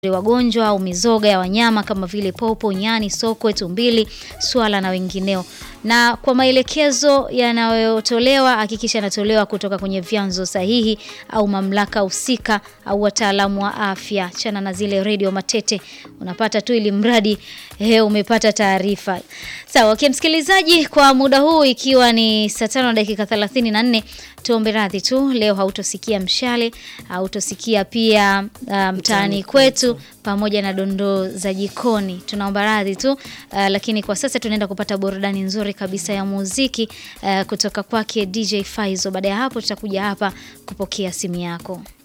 wagonjwa au mizoga ya wanyama kama vile popo, nyani, sokwe, tumbili, swala na wengineo. Na kwa maelekezo yanayotolewa, hakikisha yanatolewa kutoka kwenye vyanzo sahihi au mamlaka husika au wataalamu wa afya. Chana na zile redio matete, unapata tu ili mradi eh, umepata taarifa. Sawa, okay, msikilizaji, kwa muda huu ikiwa ni saa tano na dakika 34 tuombe radhi tu, leo hautosikia mshale, hautosikia pia uh, mtaani kwetu pamoja na dondoo za jikoni. Tunaomba radhi tu uh, lakini kwa sasa tunaenda kupata burudani nzuri kabisa ya muziki uh, kutoka kwake DJ Faizo. Baada ya hapo tutakuja hapa kupokea simu yako.